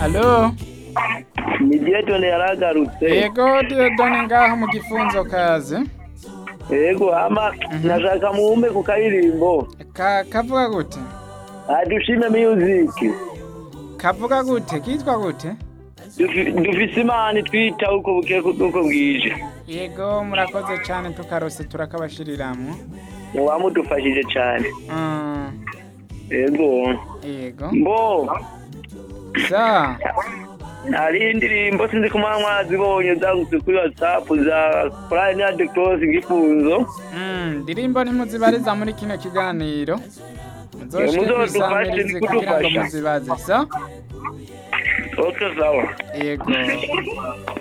alo ni Dietone yaragarutse yego diodone ngaho mu gifunzo kaze yego ama nashaka muwume ku karirimbo Ka- kavuga gute adushime music kavuga gute kitwa gute Dufi- dufise imana twita uko buke uko bwije yego murakoze cyane tukarose turakabashiriramwo wamudufashije cyane Mm, yego yego mbo sa hari indirimbo sinzi ko mwa mwazibonye zagutse kuri whatsapp za Brian de Cross gifunzo Mm, ndirimbo ntimuzibariza muri kino kiganiro muzoshike muzodufashe, kwisamirize kugira ngo nikudufasha. muzibaze sa okay sawa yego